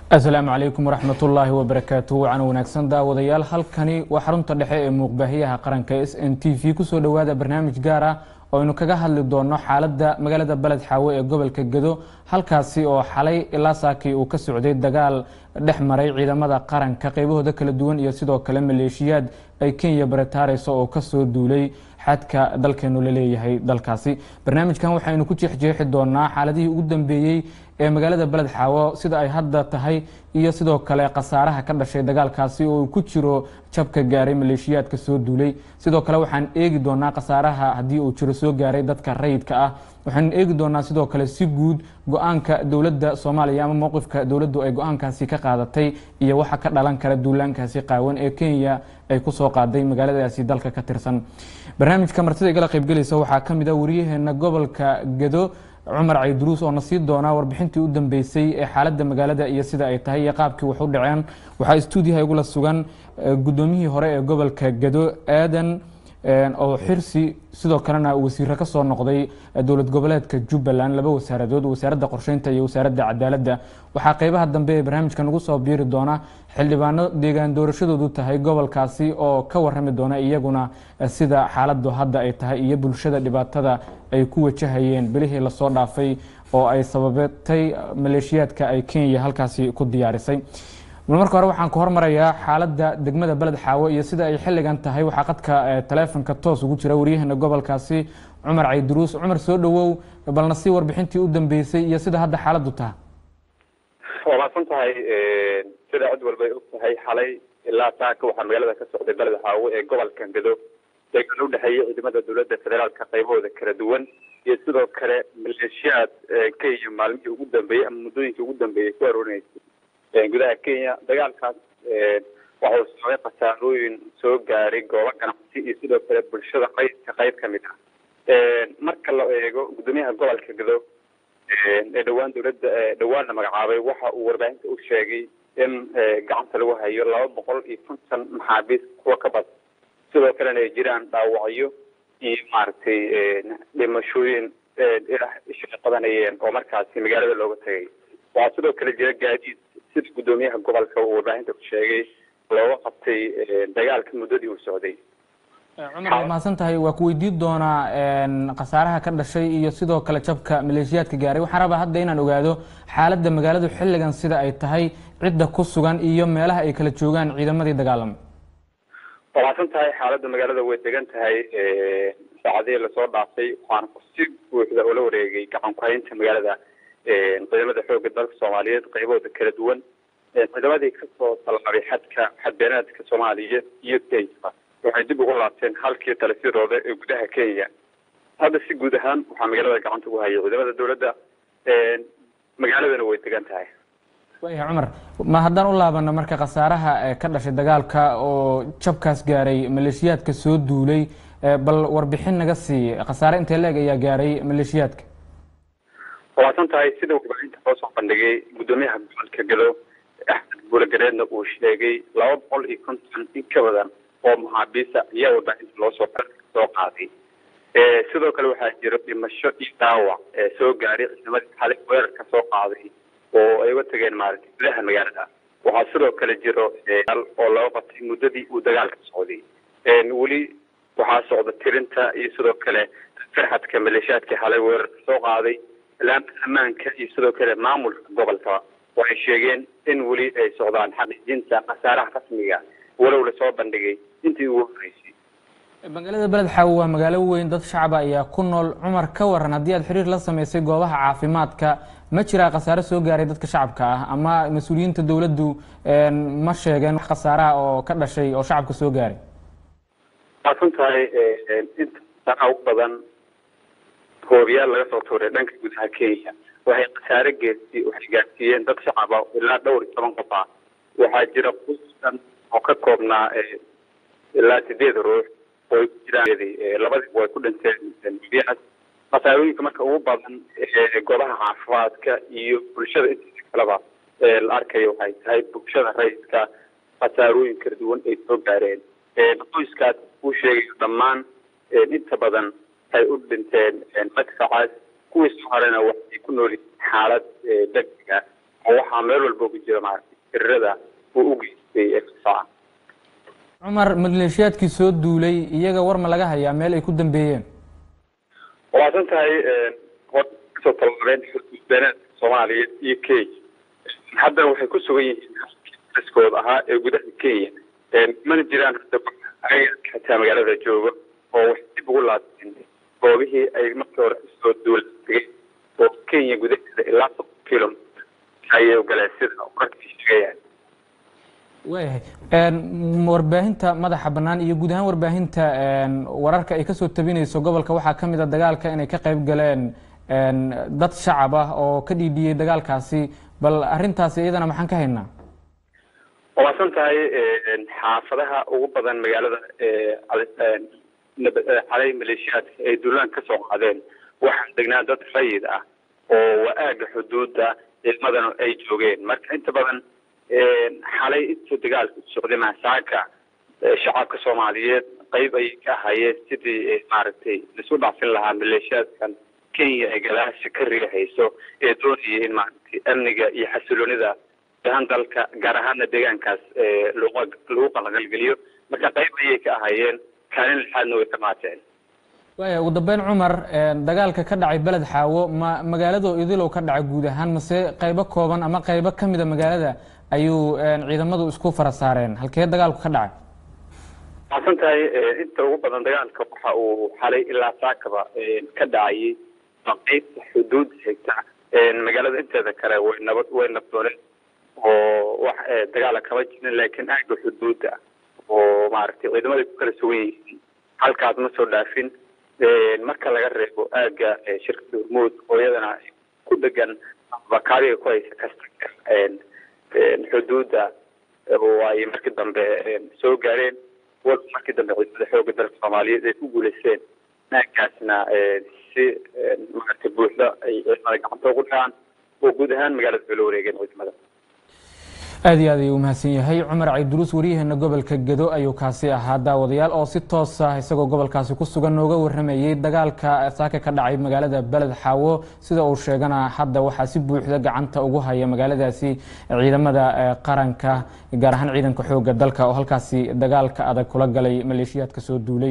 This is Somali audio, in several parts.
asalaamu calaykum waraxmatullaahi wabarakaatu wacan wanaagsan daawadayaal halkani waa xarunta dhexe ee muuqbaahiyaha qaranka s n t v kusoo dhowaada barnaamij gaar ah oo aynu kaga hadli doono xaaladda magaalada beled xaawe ee gobolka gedo halkaasi oo xalay ilaa saakii uu ka socday dagaal dhex maray ciidamada qaranka qaybahooda kala duwan iyo sidoo kale maleeshiyaad ay kenya baritaareyso oo kasoo duulay xadka dalkeenu la leeyahay dalkaasi barnaamijkan waxaynu ku jeexjeexi doonaa xaaladihii ugu dambeeyey ee magaalada beled xaawo sida ay hadda tahay iyo sidoo kale khasaaraha ka dhashay dagaalkaasi oo uu ku jiro jabka gaaray maleeshiyaadka soo duulay sidoo kale waxaan eegi doonaa khasaaraha haddii uu jiro soo gaaray dadka rayidka ah waxaanu eegi doonaa sidoo kale si guud go-aanka dowladda soomaaliya ama mowqifka dowladdu ay go-aankaasi ka qaadatay iyo waxa ka dhalan kara duulaankaasi qaawan ee kenya ay kusoo qaaday magaaladaasi dalka ka tirsan barnaamijka martida igala qaybgelaysa waxaa ka mid a wariyaheena gobolka gedo cumar cayduruus oo na sii doonaa warbixintii u dambeysay ee xaaladda magaalada iyo sida ay tahay iyo qaabkii wax u dhaceen waxaa stuudiyaha igula sugan guddoomiyihii hore ee gobolka gedo aadan oo xirsi sidoo kalena wasiiro kasoo noqday dowlad goboleedka jubbaland laba wasaaradood wasaaradda qorsheynta iyo wasaaradda cadaaladda waxaa qeybaha dambe ee barnaamijka nagu soo biiri doona xildhibaano deegaan doorashadoodu tahay gobolkaasi oo ka warami doona iyaguna sida xaaladu hadda ay tahay iyo bulshada dhibaatada ay ku wajahayeen bilihii lasoo dhaafay oo ay sababatay maleeshiyaadka ay kenya halkaasi ku diyaarisay marka hore waxaan ku hormarayaa xaaladda degmada beled xaawo iyo sida ay xilligan tahay waxaa qadka taleefonka toos ugu jira waryaheena gobolkaasi cumar cayduruus cumar soo dhowow balna si warbixintii u dambeysay iyo sida hadda xaaladdu taha waa maadsan tahay sida cid walba ay og tahay xalay ilaa saaka waxaa magaalada ka socday beled xaawo ee gobolka gedo deegaan u dhexeeya ciidamada dowladda federaalka qaybahooda kala duwan iyo sidoo kale maleeshiyaad kenya maalmihii ugu dambeeyey ama muddooyinkii ugu dambeeyey ku aroorinaysa gudaha kenya dagaalkaas waxa uu sababay khasaarooyin soo gaaray goobo ganacsi iyo sidoo kale bulshada qaydka qayb ka mid ah marka la eego guddoomiyaha gobolka gedo ee dhowaan dowladda dhowaan la magacaabay waxa uu warbaahinta u sheegay in gacanta lagu hayo laba boqol iyo konton maxaabiis kuwa ka badan sidoo kalena ay jiraan dhaawacyo iyo maaragtay dhimashooyin isha qadanayeen oo markaasi magaalada looga tagay waxaa sidoo kale jira gaadiid sida guddoomiyaha gobolka uu warbaahinta ku sheegay looga qabtay dagaalka muddadii uu socday cumar waa mahadsan tahay waa ku weydiin doonaa khasaaraha ka dhashay iyo sidoo kale jabka maleeshiyaadka gaaray waxaan rabaa hadda inaan ogaado xaaladda magaaladu xilligan sida ay tahay cidda ku sugan iyo meelaha ay kala joogaan ciidamadii dagaalamay waa mahadsan tahay xaaladda magaalada way degan tahay saacadihii lasoo dhaafay waxaana si buuxda oola wareegay gacan ku-haynta magaalada ciidamada xoogga dalka soomaaliyeed qaybahooda kala duwan ciidamadii kasoo tallaabay xadka xadbeenaadka soomaaliya iyo kenya waxay dib ugu laabteen halkii talisyadooda ee gudaha kenya hadda si guud ahaan waxaa magaalada gacanta ugu hayay ciidamada dowladda magaaladana way degan tahay waya cumar ma haddaan u laabano marka khasaaraha ka dhashay dagaalka oo jabkaas gaaray maleeshiyaadka soo duulay bal warbixin naga sii khasaare intee leeg ayaa gaaray maleeshiyaadka waadsan tahay sida warbaahinta loo soo bandhigay guddoomiyaha gobolka gedo axmed buulagareedna uu sheegay laba boqol iyo konton in ka badan oo maxaabiisa ayaa warbaahinta loosoo soo qaaday sidoo kale waxaa jira dhimasho iyo dhaawac soo gaaray ciidamadii xalay weerarka soo qaaday oo ay uga tageen maaragtay gudaha magaalada waxaa sidoo kale jiro oo laga qabtay muddadii uu dagaalka socday weli waxaa socda tirinta iyo sidoo kale farxadka maleeshiyaadkii xalay weerarka soo qaaday ilaanta ammaanka iyo sidoo kale maamulka gobolka waxay sheegeen in weli ay socdaan xaqiijinta khasaaraha rasmiga walow lasoo bandhigay intii ugu horreysay magaalada beled xaawo waa magaalo weyn dad shacaba ayaa ku nool cumar ka waran haddii aad xiriir la sameysay goobaha caafimaadka ma jiraa khasaare soo gaaray dadka shacabka ah ama mas-uuliyiinta dowladdu ma sheegeen wax khasaaraha oo ka dhashay oo shacabka soo gaaray waasan tahay inta khasaaraha ugu badan hoobiyaal laga soo tuuray dhanka gudaha kenya waxay khasaare geesti waxay gaarsiiyeen dad shacaba ilaa dhowr iyo toban qof ah waxaa jira qusdan oo ka koobnaa ilaa sideed ruux oo ay ku jiraan labadiiba way ku dhinteen hoobiyahaas khasaarooyinka marka ugu badan goobaha caafimaadka iyo bulshada intiisa kaleba la arkayo waxay tahay bulshada rayidka khasaarooyin kala duwan ay soo gaareen qoyskaas uu sheegayo dhammaan inta badan ay u dhinteen madfacaas kuwii soo harena waxay ku nool yihiin xaalad degdeg ah oo waxaa meel walba uga jira maaragtay firrada uu u geystay eesaa cumar maleeshiyaadkii soo duulay iyaga war ma laga hayaa meel ay ku dambeeyeen waasan tahay hor kasoo tallaabeen xuduudbeeneedka soomaaliya iyo kenya haddana waxay ku sugan yihiin iskood ahaa ee gudaha kenya mana jiraan xataa magaalada jooga oo waxay dib ugu laabteen goobihii ay markii hore soo duula tegay oo kenya gudaheeda ilaa soddon kilomitr ayay galeen sida wararkii sheegayaan waayahay warbaahinta madaxa bannaan iyo guud ahaan warbaahinta wararka ay kasoo tabinayso gobolka waxaa ka mid a dagaalka inay ka qayb galeen dad shacab ah oo ka dhiidhiyey dagaalkaasi bal arrintaasi iyadana maxaan ka haynaa waasan tahay xaafadaha ugu badan magaalada xalay maleeshiyaadka ay duulaan ka soo qaadeen waxaa degnaa dad rayid ah oo waa aaga xuduudda ciidamadana ay joogeen marka inta badan xalay inta dagaalka u socday maasaaka shacabka soomaaliyeed qayb ayay ka ahayeen sidii maaragtay laisu dhacsin lahaa maleeshiyaadkan kenya ee gadaasha ka rigahayso ee doonaya in maaragtay amniga iyo xasiloonida ahaan dalka gaar ahaana deegaankaas lagu qalaqalgeliyo marka qayb ayay ka ahayeen kaalin lixaadna way ka qaateen waaya ugu dambeyn cumar dagaalka ka dhacay beled xaawo ma magaalado idilow ka dhacay guud ahaan mase qaybo kooban ama qaybo ka mida magaalada ayuu ciidamadu isku fara saareen halkee dagaalku ka dhacay waasan tahay inta ugu badan dagaalka waxa uu xalay ilaa saakaba ka dhacayay qaybta xuduud xigta magaalada inteeda kale way nabad way nabdooneen oo wax dagaala kama jirin laakiin aaga xuduudda oo maaragtay ciidamada ku kala sugan yihiin halkaas ma soo dhaafin marka laga reebo aaga shirkada hormuud oo iyadana ku dhegan bakaadiga ku haysa kasta xuduudda oo ay markii dambe soo gaareen wal markii dambe ciidamada xooga dalka soomaaliyeed ay ku guulaysteen aagaasna si maaragtay buuxda ay ciidamada gacanta ugu dhacaan oo guud ahaan magaalada bay la wareegeen ciidamada aad iyo aad ayuu umahadsan yahay cumar cayduruus waryaheena gobolka gedo ayuu kaasi ahaa daawadayaal oo si toos ah isagoo gobolkaasi ku sugan nooga waramayey dagaalka saaka ka dhacay magaalada beled xaawo sida uu sheegana hadda waxaa si buuxda gacanta ugu haya magaaladaasi ciidamada qaranka gaar ahaan ciidanka xooga dalka oo halkaasi dagaalka adag kula galay maleeshiyaadka soo duulay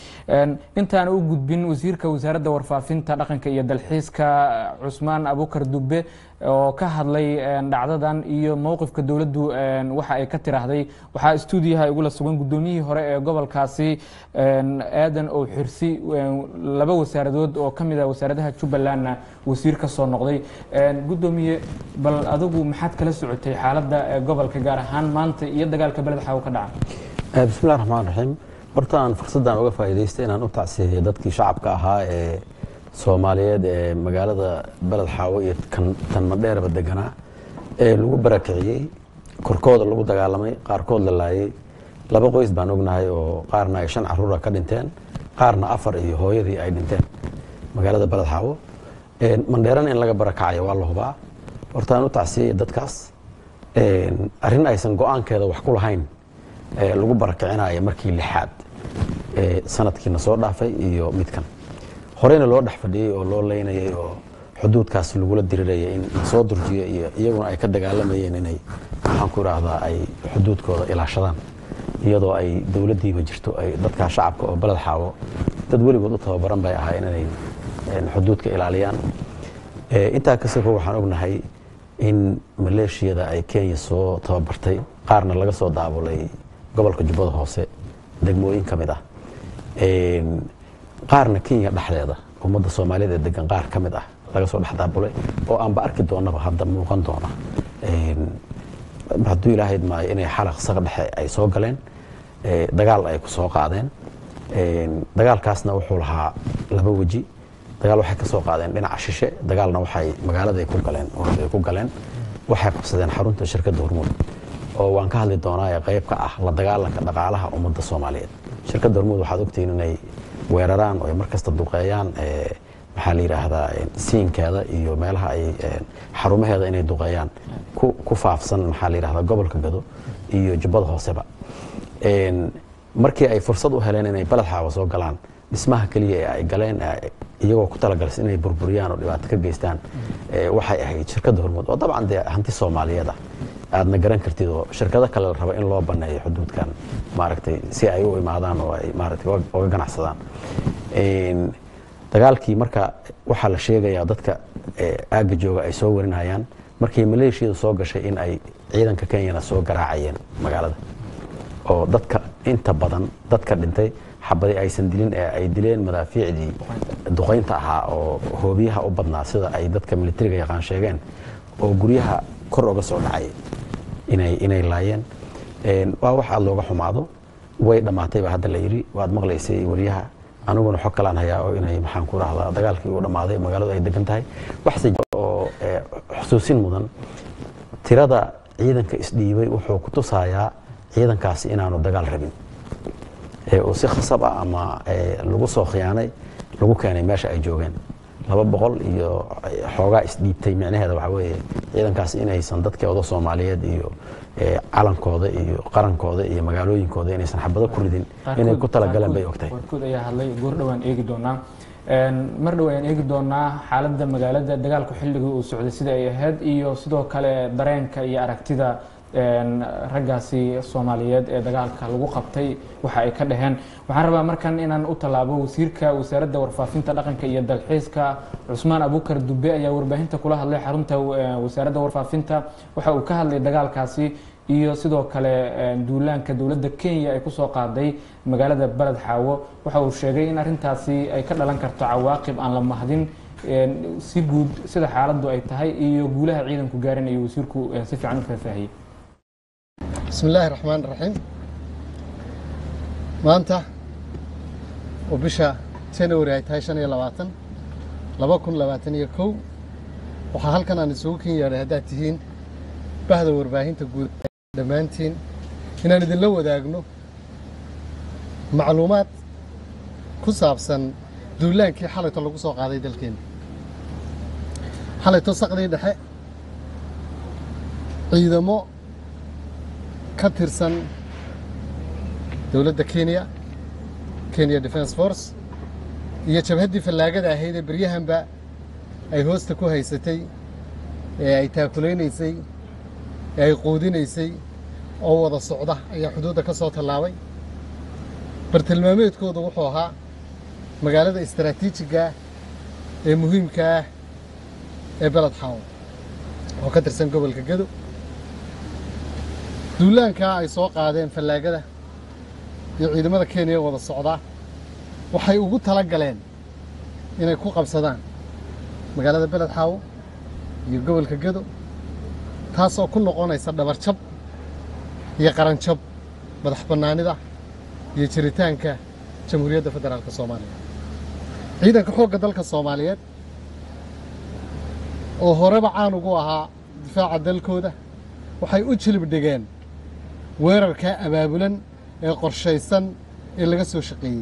intaan u gudbin wasiirka wasaaradda warfaafinta dhaqanka iyo dalxiiska cusmaan abukar dube oo ka hadlay dhacdadan iyo mowqifka dowladdu waxa ay ka tiraahday waxaa stuudiyaha igula sugan guddoomiyihii hore ee gobolkaasi aadan oo xirsi laba wasaaradood oo ka mid ah wasaaradaha jubbalandna wasiir ka soo noqday guddoomiye bal adigu maxaad kala socotay xaaladda gobolka gaar ahaan maanta iyo dagaalka beled xaawo ka dhaca bismillahi raxmaan raxiim horta aan fursaddan uga faa'iidaystay inaan u tacsiyeeyo dadkii shacabka ahaa ee soomaaliyeed ee magaalada beled xaawo iyo tan madheerba deganaa ee lagu barakiciyey korkooda lagu dagaalamay qaarkood la laayey laba qoys baan ognahay oo qaarna ay shan caruura ka dhinteen qaarna afar iyo hooyadii ay dhinteen magaalada beled xaawo mandheerana in laga barakacayo waa la hubaa horta aan u tacsiyey dadkaas arrin aysan go-aankeeda wax ku lahayn lagu barakicinayo markii lixaad sanadkiina soo dhaafay iyo midkan horeyna loo dhex fadhiyey oo loo leynayay oo xuduudkaas lagula dirirayay in lasoo durjiyo iyo iyaguna ay ka dagaalamayeen inay maxaan ku idhaahdaa ay xuduudkooda ilaashadaan iyadoo ay dowladdiiba jirto ay dadkaa shacabka oo beled xaawo dad weligood u tababaran bay ahaayeen inay xuduudka ilaaliyaan intaa kasako waxaan ognahay in maleeshiyada ay kenya soo tababartay qaarna laga soo daabulay gobolka jubbada hoose degmooyin ka mid ah qaarna kenya dhexdeeda ummadda soomaaliyeed ee degan qaar ka mid ah laga soo dhex daabulay oo aanba arki doonaba hadda muuqan doona hadduu ilaahayd maayo inay xalaq saqa dhexe ay soo galeen dagaal ay ku soo qaadeen dagaalkaasna wuxuu lahaa laba weji dagaal waxay ka soo qaadeen dhinaca shishe dagaalna waxay magaalada ku galeen ay ku galeen waxay qabsadeen xarunta shirkadda hormuud oo waan ka hadli doonaa ee qayb ka ah la dagaalanka dhaqaalaha ummadda soomaaliyeed shirkadda hormuud waxaad ogtihiin inay weeraraan oo ay markasta duqeeyaan maxaa la yidhaahdaa siinkeeda iyo meelaha ay xarumaheeda inay duqeeyaan ku faafsan maxaa la yidhahdaa gobolka gado iyo jubbada hooseba markii ay fursad u heleen inay beled xaawa soo galaan dhismaha keliya ee ay galeen iyagoo ku talagalsan inay burburiyaan oo dhibaato ka geystaan eh, waxay ahayd shirkadda hormuud oo dabcan dee hanti soomaaliyeed ah aadna garan kartid oo shirkado kale la raba in loo baneeyo xuduudkan maaragtay si ay u imaadaan oo ay maaragtay uga- uga ganacsadaan Een, dagaalkii marka waxaa la sheegayaa dadka eh, aagga jooga ay soo warinayaan markii maleeshiyadu soo gashay in ay ciidanka kenyana soo garaacayeen magaalada oo dadka inta badan dadka dhintay xabadi aysan dilin ee ay dileen madaafiicdii duqaynta ahaa oo hoobiyaha u badnaa sida ay dadka militariga yaqaan sheegeen oo guryaha kor uga soo dhacay inay inay laayeen Een, waa wax aad looga xumaado way dhammaatay baa hadda la yidhi waad maqlaysay wariyaha aniguna xog kalaan hayaa oo inay maxaan ku rahdaa dagaalkii uu dhammaaday magaaladu ay degan tahay waxse jira oo eh, xusuusin mudan tirada ciidanka isdhiibay wuxuu ku tusayaa ciidankaasi inaanu dagaal rabin ee uu si khasab ah ama eh, lagu soo khiyaanay lagu keenay meesha ay joogeen laba boqol iyo eh, xoogaa isdhiibtay micnaheeda waxaa weeye ciidankaasi inaysan dadkeoda soomaaliyeed iyo eh, calankooda iyo qarankooda iyo magaalooyinkooda inaysan xabado ku ridin inay ku talagaleen bay ogtahay qaarkood ayaa hadlay goor dhowaan eegi doonaa Een, mar dhow ayaan eegi doonaa xaaladda magaalada dagaalku xilligii uu socday sida ay ahayd iyo sidoo kale dareenka iyo aragtida een, raggaasi soomaaliyeed ee dagaalka lagu qabtay waxa ay ka dhaheen waxaan rabaa markan inaan u tallaabo wasiirka wasaaradda warfaafinta dhaqanka iyo dalxiiska cusmaan abukar dube ayaa warbaahinta kula hadlay xarunta eh, wasaaradda warfaafinta waxa uu ka hadlay dagaalkaasi iyo sidoo kale een, duulaanka dowladda kenya ay kusoo qaaday magaalada beled xaawo waxa uu sheegay in arrintaasi ay ka dhalan karto cawaaqib aan la mahdin een, si guud sida xaaladdu ay tahay iyo guulaha ciidanku gaarin ayuu wasiirku eh, si fiican u faahfaahiyey بسم الله الرحمن الرحيم maanta oo bisha january ay tahay shan iyo labaatan laba kun labaatan iyo kow waxaa halkan aan isugu ken yeedhay haddaad tihiin bahda warbaahinta guud dhammaantiin inaan idinla wadaagno macluumaad ku saabsan duulaankii xalayto lagu soo qaaday dalkeena xalayto saqdii dhexe ciidamo ka tirsan dowladda kenya kenya defence force iyo jabhaddii fallaagada ahayd ee beryahanba ay hoosta ku haysatay ee ay taakulaynaysay ee ay quudinaysay oo wada socda ayaa xuduudda ka soo tallaabay bartilmaameedkoodu wuxuu ahaa magaalada istaraatiijiga ah ee muhiimka ah ee beled xaawo oo ka tirsan gobolka gedo duulaankaa ay soo qaadeen fallaagada iyo ciidamada kenya wada socdaa waxay ugu tala galeen inay ku qabsadaan magaalada beled xaawo iyo gobolka gedo taasoo ku noqonaysa dhabarjab iyo qaranjab madax bannaanida iyo jiritaanka jamhuuriyadda federaalka soomaaliya ciidanka xoogga dalka soomaaliyeed oo horeba caan ugu ahaa difaaca dalkooda waxay u jilib dhigeen weerarkaa abaabulan ee qorshaysan ee laga soo shaqeeyey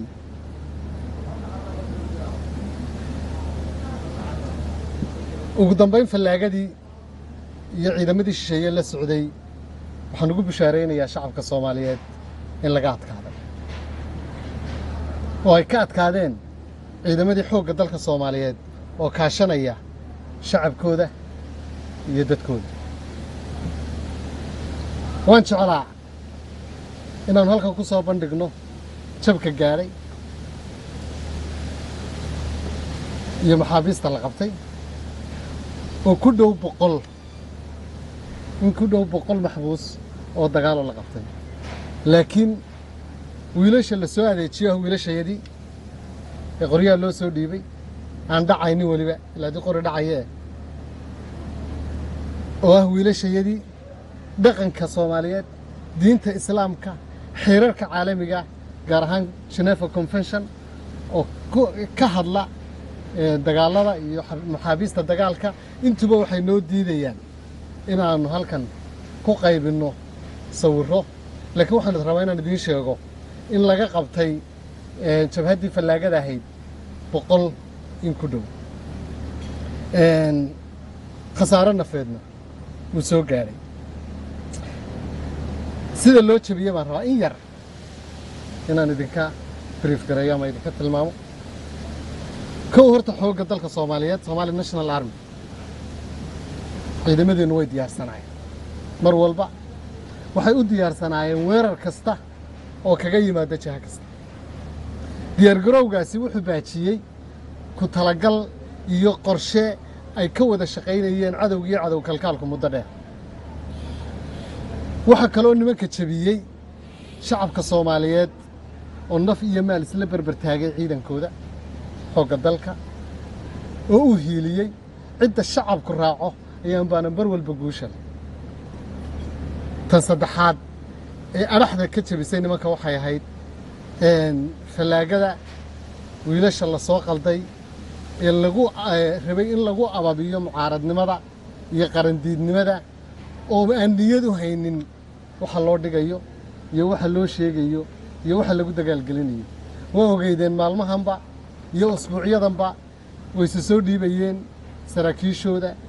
ugu dambayn fallaagadii iyo ciidamadii shisheeye la socday waxaan ugu bishaaraynayaa shacabka soomaaliyeed in laga adkaaday oo ay ka adkaadeen ciidamadii xoogga dalka soomaaliyeed oo kaashanaya shacabkooda iyo dadkooda waan jeclaa inaannu halkan ku soo bandhigno jabka gaadhay iyo maxaabiista la qabtay oo ku dhow boqol in ku dhow boqol maxbuus oo dagaaloo la qabtay laakiin wiilasha la soo adeejiyo ah wiilashayadii ee qoryaha loo soo dhiibay aan dhacaynin weliba ilaa dii qori dhacayee oo ah wiilashayadii dhaqanka soomaaliyeed diinta islaamka xeerarka caalamiga gaar ahaan geneva convention oo ku- ka hadla ee, dagaalada iyo xa- maxaabiista dagaalka intuba waxay noo diidayaan inaannu halkan ku qaybinno sawirro laakiin waxaan rabaa inaan idiin sheego in laga qabtay ee, jabhaddii fallaagada ahayd boqol in ku dhow Een, khasaaro nafeedna wuu soo gaadhay sida loo jabiye baan rabaa in yar inaan idinka brief gareeyo ama idinka tilmaamo kow horta xoogga dalka soomaaliyeed Somali National Army ciidamadeenu way diyaarsanaayeen mar walba waxay u diyaarsanaayeen weerar kasta oo kaga yimaada jiha kasta diyaargarowgaasi wuxuu baajiyey ku talagal iyo qorshe ay ka wada shaqaynayeen cadowga iyo cadow kalkaalku muddo dheer waxaa kaloo nimanka jebiyey shacabka soomaaliyeed oo naf iyo maal isla berber taagay ciidankooda xoogga dalka oo u hiiliyey cidda shacabku raaco ayaan baana mar walba guusha leh tan saddexaad ee adhaxda ka jebisay nimanka waxay ahayd een, fallaagada wiilasha la soo qalday ee lagu eh, rabay in lagu ababiyo mucaaradnimada iyo qarandiidnimada oo aan niyad u haynin waxa loo dhigayo iyo waxa loo sheegayo iyo waxa lagu dagaalgelinayo waa ogeydeen maalmahanba iyo usbuucyadanba wayse soo dhiibayeen saraakiishooda